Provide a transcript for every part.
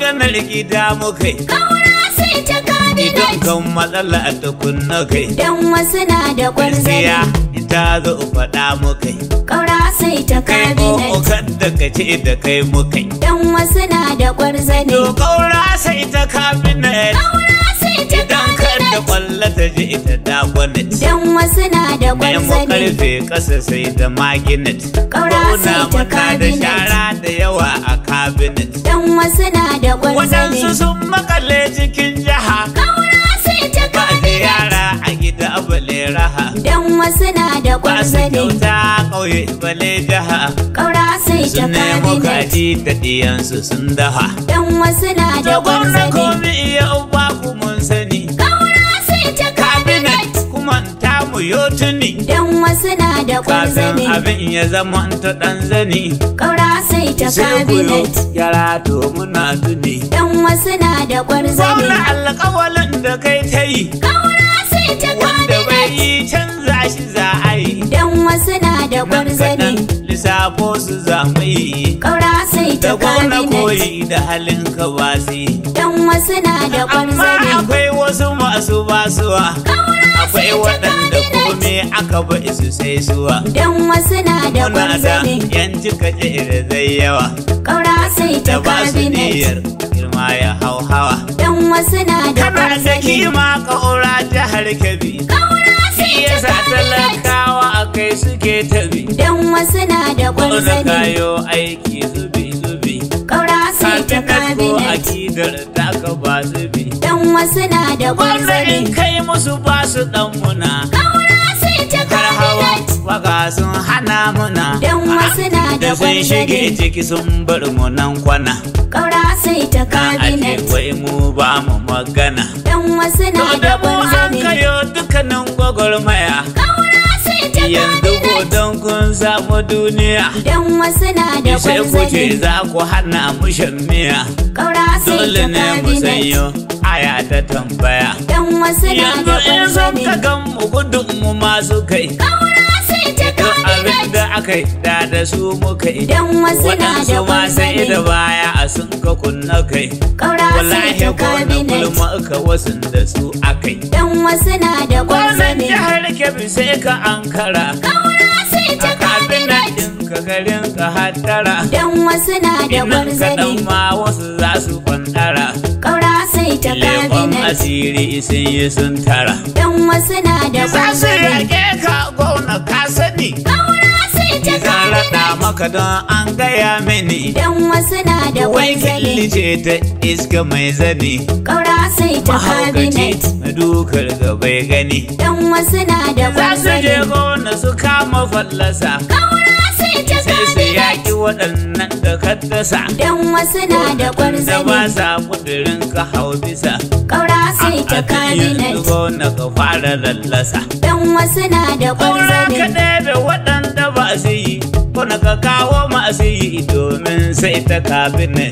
maganar gida muka yi Kaura sai ta idan kabinet. kan matsala ta kunna kai Dan wasu na da gaskiya kwarzane. ita zo faɗa muka yi Kaura sai ta kai kabinet. o kan da ka ce da kai muka yi Dan wasu na da kwarzane. to kaura sai ta kabinet Kaura sai ta idan kan da kabinet. kwalla ta je ita da gwanet Dan wasu na da Nemo kwarzane. karfe ƙasa sai da maginet Kaura sai ta Bauna muna da cabinet. shara da yawa a cabinet Dan wasu na da kwarzane. Waɗansu sun makale cikin jiha Kaura sai ta Ba da kabinet. yara a gida bale raha Dan wasu na da Ba su kwarzane. kyauta ƙauye bale jiha Kaura sai ta Sun nemo kabinet. kaji da ɗiyansu sun dafa Dan wasu na da Da gwamna kwarzane. komi iya uba ku mun sani Kaura sai ta Cabinet kabinet. kuma ta mu yo tuni Dan wasu na da Kafin kwarzane. abin ya zama ta ɗan zani Kaura sai ta sai ku yo kabinet. yara to muna tuni Dan wasu na da kwarzane. Zauna alƙawalin da kai ta yi Kaura sai ta wanda bai kabinet. yi canza shi za a yi Dan wasu na da nan kwarzane. kaɗan lissafo su za mu yi Kaura sai ta da gona kabinet. koyi da halin ka ba su yi Dan wasu na da amma kwarzane. akwai wasu masu basuwa Kaura akwai sai ta waɗanda kabinet. kome aka ba su sai suwa Dan wasu na da muna da kwarzane. yanci kaje da zai yawa Kaura sai ta da ba su kabinet. niyyar girma ya hau hawa Dan wasu na da kana da kwarzane. kima ƙaura jihar kebbi Kaura sai shi ta yasa kabinet. talakawa a kai suke tabi Dan wasu na da Wanda kwarzane. kayo aiki zubi zubi Kaura sai ta Kabinet ko kabinet. akidar taka ba zubi Dan wasu na da Wanda in kwarzane. kai musu ba su dan muna Kaura sai ta Har hawa kabinet. waka sun hana muna Dan wasu na da Da sun shige kwarzane. ciki sun bar mu nan kwana Kaura sai ta Na aje kabinet. wai mu ba mu magana Dan wasu na To da da mu an kwarzane. kayo dukkanin gwagwarmaya Kaura sai ta Yanzu ko kabinet. don kun samu duniya Dan wasu na da sai ku ce kwarzane. za ku hana mu shan miya Kaura sai dole ta ne mu kabinet. sanyo aya ta tambaya Dan wasu na yanzu da in sun ka kwarzane. gan mu gudun mu masu kai Kaura sai ta duk abin kabinet. da aka yi da da su muka yi Dan wasu na da waɗansu ma sai da kwarzane. baya a sun ka kunna kai Kaura sai wallahi ta ko na kabinet. gulma ka wasu da su akai Dan wasu na da wannan kwarzane. jihar kebbi sai ka ankara Kaura sai a ta kabinet kabinet. ɗin ka garin ka hattara Dan wasu na da Inan kaɗan kwarzane. ma wasu za su kwantara Kaura sai ta Lekon kabinet. asiri sun yi sun tara Dan wasu na da Za su kwarzane. rage ka gona ka sani Kaura sai ta Zan raɗa kabinet. maka don an gaya mini Dan wasu na da Wai kwarzane. ce ta iska mai zani Kaura sai ta Mahaukaci kabinet. mai dukar ga bai gani Dan wasu na da Za su je kwarzane. gona su kama fallasa Kaura sai ta Sai su kabinet. yaƙi waɗannan da ka dasa Dan wasu na da Da ba kwarzane. sa kudirin ka hau bisa Kaura sai ta A kan yanzu kabinet. gona ka fara lallasa Dan wasu na da Ƙaura ka kwarzane. ɗebe waɗanda ba su yi, kuna ka kawo masu yi domin sai ta kabinet.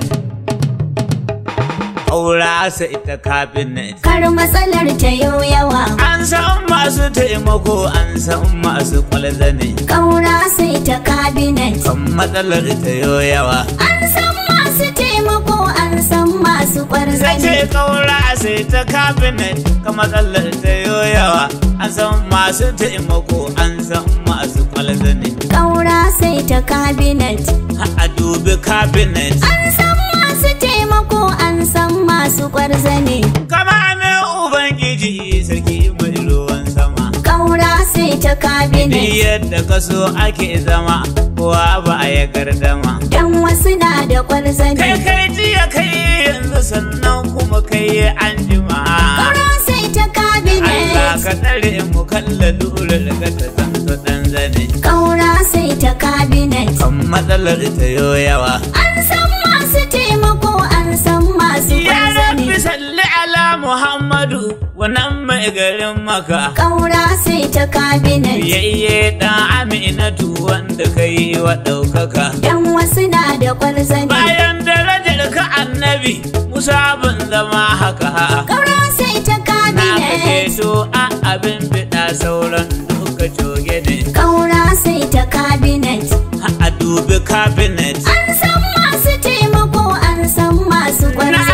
Ƙaura sai ta kabinet. Kar matsalar ta yau yawa. An san masu taimako, an san masu kwalzane. Kaura sai ta kabinet. Kan matsalar ta yo yawa. An san masu taimako, an san masu Sai kwarzane. ce ƙaura sai ta kabinet. Kan matsalar ta yo yawa. An san masu taimako, an san masu kwalzane. Kaura sai ta kabinet. Ha a dubi kabinet. An san masu taimako, an san masu kwarzane. Kama ne Ubangiji sarki mai ruwan sama. Kaura sai ta Ni kabinet. yadda ka so ake zama, kowa ba a ya gardama. Dan wasu na da Kai kwarzane. kai jiya kai yanzu sannan kuma kai an jima. Kaura sai ta Allah kabinet. ka tsare mu kalla dole daga ta zanto dan zane. Kaura sai ta kabinet. Kan matsalar ta yo yawa. An san masu taimako, an san masu Ya rabbi kwarzane. salli ala Muhammadu wannan mai garin maka. Kaura sai ta kabinet. Yayye dan Aminatu wanda ka yi wa ɗaukaka. Dan wasu na da kwarzane. Bayan darajar ka annabi, Musa ban zama haka. Kaura sai ta Na kake kabinet. so a abin fiɗa sauran duka coge ne. Kaura sai ta kabinet. A dubi cabinet. An san masu taimako, an san masu Na kwarzane.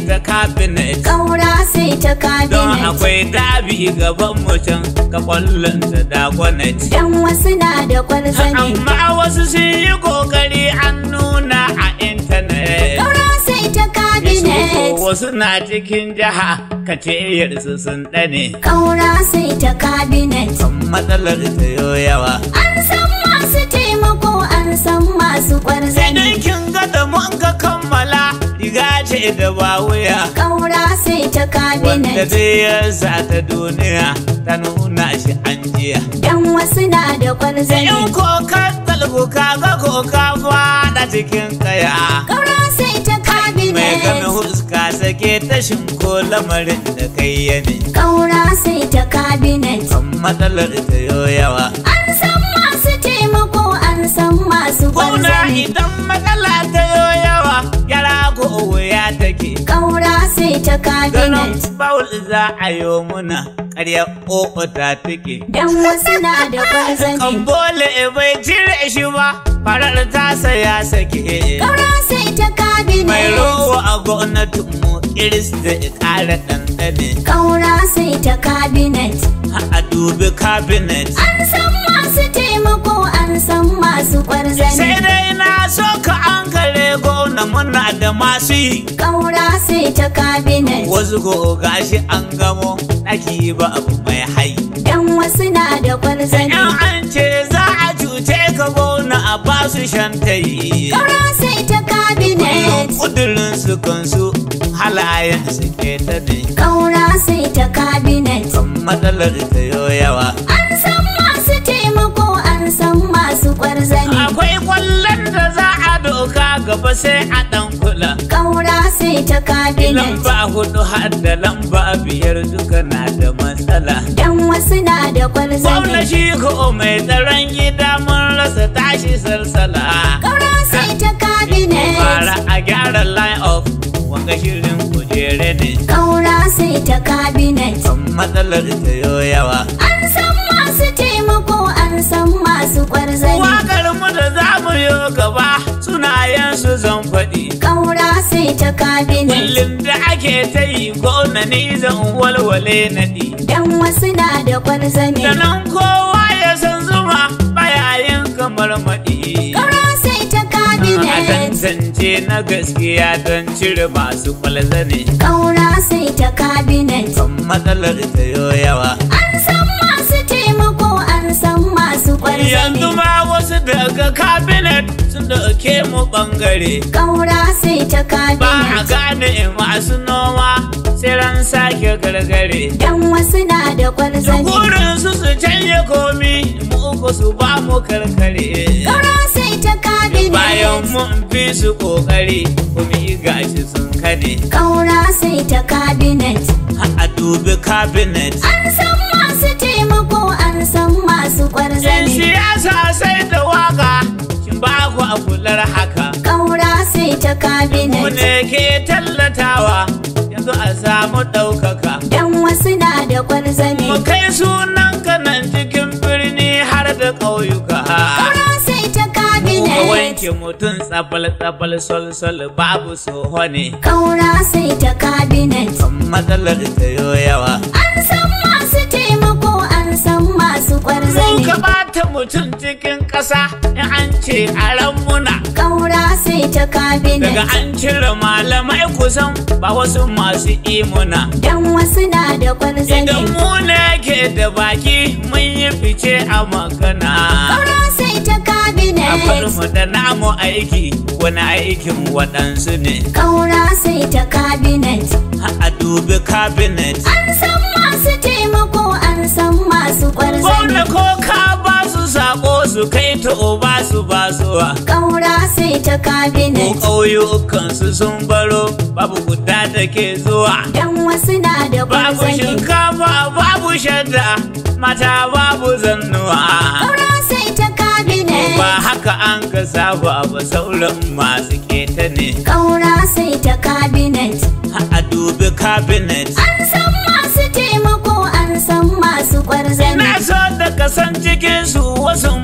ta cabinet Kaura sai ta don cabinet. akwai dabi gaban mutum ka kwallon ta dakwanet Dan wasu na da kwarzane. amma wasu sun yi kokari an nuna a intanet Kaura sai ta cabinet. wasu na cikin jiha ka ce yarsu sun ɗane Kaura sai ta cabinet. matsalar ta yo yawa An san masu taimako an san masu kwarzane. idan kin ga da mun ka kammala riga ce da ba wuya Kaura sai ta wanda cabinet. zai yarsa ta duniya ta nuna shi an jiya Dan wasu na da in kwarzane. ko ka talbu ka ga ko ka fada cikin kaya Kaura sai ta mai game cabinet. huska sake tashin ko lamarin da kai ya ne Kaura sai ta cabinet. kan matsalar ta yo yawa An san masu taimako an san masu Gwamna kwarzane. idan matsala ta yo yawa yara ko wuya take Kaura sai ta ganin cabinet. bawul za a yo muna ƙarya ƙoƙo ta take Dan wasu na da kan kwarzane. bole bai cire shi ba farar tasa ya sake Kaura sai ta mai cabinet. rowa a gwamnatin mu iris da ƙara ɗanɗane Kaura sai ta cabinet. a dubi cabinet An san masu taimako an san masu sai kwarzane. dai na so ka an kare gwamna muna da masu yi Kaura sai ta cabinet. wasu ko gashi an gamo ɗaki ba abu mai hai Dan wasu na da in kwarzane. an ce za a cuce ka gwamna a basu shantayi Kaura sai ta cabinet. kudurin su kansu halayen su ke ta ne Kaura sai ta cabinet. kan matsalar ta yo yawa An san masu taimako an san masu kwarzane. akwai kwallon da za a doka gaba sai a dan kula Kaura sai ta cabinet. lamba hudu har da lamba biyar duka na da matsala Dan wasu na da gwamna kwarzane. shi ko mai tsaron gida mun rasa tashi salsala Kaura sai ta fara cabinet. a gyara line up wanga shirin kujere ne Kaura sai ta cabinet. kan matsalar ta yo yawa An san masu taimako an san masu kwarzane. wakar mu da za mu yi gaba sunayen su zan faɗi Kaura sai ta cabinet. kullum da ake ta yi gona ni zan walwale naɗi Dan wasu na da kwarzane. da nan kowa ya san zuma bayayin kamar maɗi Kaura sai ta a cabinet. tantance na gaskiya don cire masu kwalzane Kaura sai ta cabinet. kan matsalar ta yo yawa An san masu taimako an san masu kwarzane. yanzu ma wasu daga cabinet sun dauke mu bangare Kaura sai ta ba a cabinet. gane masu noma sai ran sake gargare Dan wasu na da kwarzane. Burin su su canje komi mu uku su ba mu karkare Kaura sai ta bayan cabinet. mun fi su kokari kuma yi gashi sun kane Kaura sai ta cabinet. a dubi cabinet An san masu taimako an san masu yan kwarzane. siyasa sai da waka shin ba ku a kular haka Kaura sai ta mu cabinet. ne ke tallatawa yanzu a samu ɗaukaka Dan wasu na da kwarzane. mu kai sunan kanan cikin birni har da ƙauyuka Kaura sai ta ka cabinet. wanke mutum tsabal tsabal sol sol babu soho ne Kaura sai ta cabinet. kan matsalar ta yo yawa An san masu taimako an san masu Mun kwarzane. ka bata mutum cikin ƙasa in an ce a ran muna Kaura sai ta daga cabinet. an cire malamai kusan ba wasu masu imuna Dan wasu na da idan kwarzane. mu ne ke da baki mun yi fice a magana Kaura sai ta a bar cabinet. mu da namu aiki wani aikin waɗansu ne Kaura sai ta cabinet. a dubi cabinet An san masu taimako an san masu Gwamna kwarzane. ko ka ba su sako su kai ta ba su basuwa Kaura sai ta ko cabinet. ƙauyukan su sun baro babu guda da ke zuwa Dan wasu na da babu kwarzane. shinkafa babu shadda mata babu zannuwa Kaura sai ta cabinet. ba haka an ka saba ba sauran masu keta ne Kaura sai ta cabinet. a dubi cabinet An san masu taimako an san masu kwarzane. na so da kasan cikin su wasu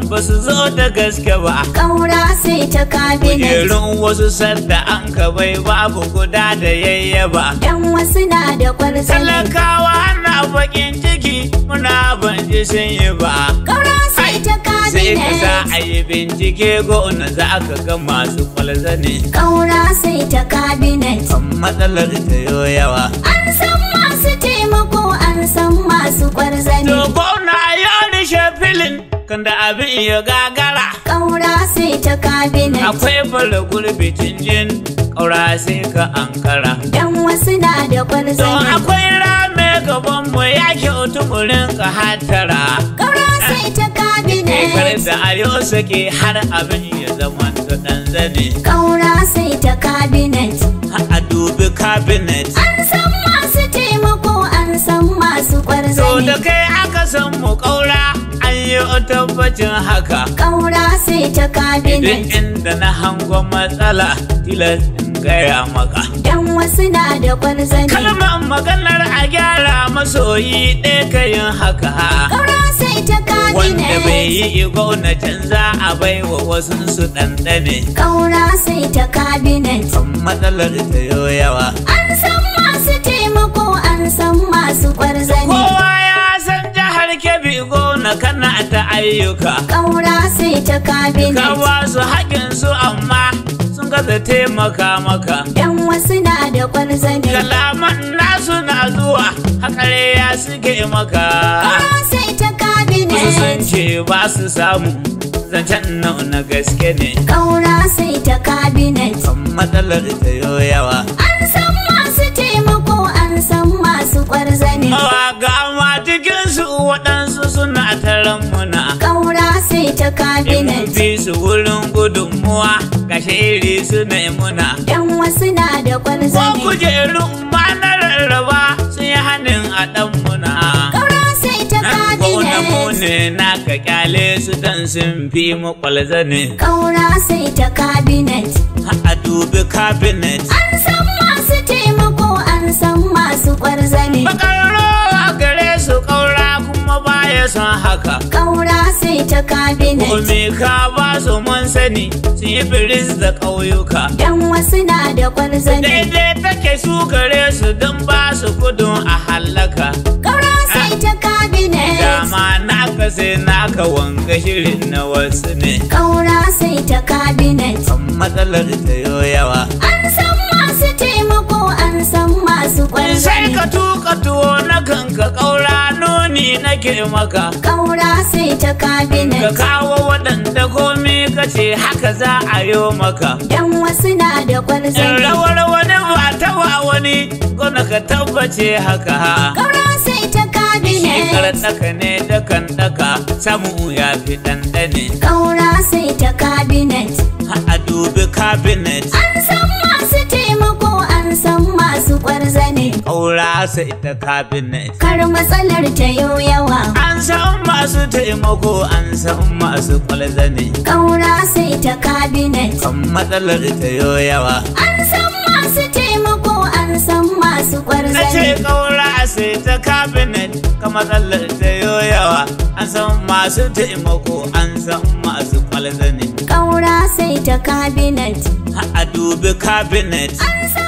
ba su zo da gaske ba Ƙaura sai ta kabinet. kujerun wasu sadda an ka bai babu guda da yayyaba Dan wasu na da kwarzane. talakawa na bakin ciki muna ban ji sun yi ba Ƙaura sai ta sai ka za a kabinet. yi bincike gona za ka ga masu kwalzane Ƙaura sai ta kabinet. kan matsalar ta yo yawa An san masu taimako an san masu kwarzane. to gona ya rishe filin kan da abin ya gagara Ƙaura sai ta kabinet. akwai bala gurbi jin ƙaura sai ka ankara Dan wasu na da to kwarzane. akwai rame gaban mu ya kyautu mu rinka hatara Ƙaura sai ta kar kabinet. da ayo sake har abin ya zama ta ɗan zane Ƙaura sai ta kabinet. a dubi cabinet An san masu taimako an san masu to da kwarzane. kai aka san mu ƙaura an yi tabbacin haka Ƙaura sai ta duk kabinet. inda na hango matsala tilas in gaya maka Dan wasu na da kwarzane. kalmar maganar a gyara masoyi ɗaya ka yin haka Ƙaura sai ta wanda bai kabinet. yi gwamnatin za a bai wa wasu su ɗanɗane Ƙaura sai ta kabinet. kan matsalar ta yo yawa An san masu taimako an san masu kwarzane. kowa ya san jihar kebbi gona kana ta ayyuka Ƙaura sai ta ka kabinet. ba su haƙin su amma sun gaza taimaka maka Dan wasu na da kwarzane. kalaman nasu na zuwa haƙare ya suke maka Ƙaura sai ta Wasu sun kabinet. ce ba su samu zancen nau na gaske ne Ƙaura sai ta kabinet. kan matsalar ta yo yawa An san masu taimako an san masu kwarzane. mawaga ma cikinsu waɗansu suna taron muna Ƙaura sai ta in kabinet. fi su wurin gudunmuwa ga shiri suna yi muna Dan wasu na da ko kwarzane. kujerun ma na rarraba sun yi hannun a ɗan muna Ƙaura sai ta Gona mu kabinet. ne na ka kyale su dan sun fi mu kwalzane Ƙaura sai ta kabinet. a dubi cabinet An san masu taimako an san masu kwarzane. Bakarro a gare su ƙaura kuma baya son haka Ƙaura sai ta kabinet. Kome ka ba su mun sani sun yi biris da ƙauyuka Dan wasu na da kwarzane. Daidai take su gare su don ba su gudun a hallaka Ƙaura sai ta kabinet. Dama naka sai naka wanga shirin na wasu ne Ƙaura sai ta kabinet. kan matsalar ta yo yawa An san masu taimako an san masu sai kwarzane. ka tuka tuwo na kanka ƙaura nuni nake maka Ƙaura sai ta ka kabinet. kawo waɗanda komi ka ce haka za a yo maka Dan wasu na da in kwarzane. rawar wani ba ta wa wani gona ka tabbace haka Ƙaura sai ta shekar kabinet. tsaka ne da kan daka samu ya fi ɗanɗane Ƙaura sai ta kabinet. a dubi cabinet An san masu taimako an san masu kwarzane. ƙaura sai ta cabinet Kar matsalar ta yau yawa. an san masu taimako an san masu kwalzane Ƙaura sai ta kabinet. kan matsalar ta yo yawa An san masu taimako an san masu na ce kwarzane. ƙaura sai ta cabinet ka matsalar ta yo yawa an san masu taimako an san masu kwalzane Ƙaura sai ta kabinet. a dubi cabinet An san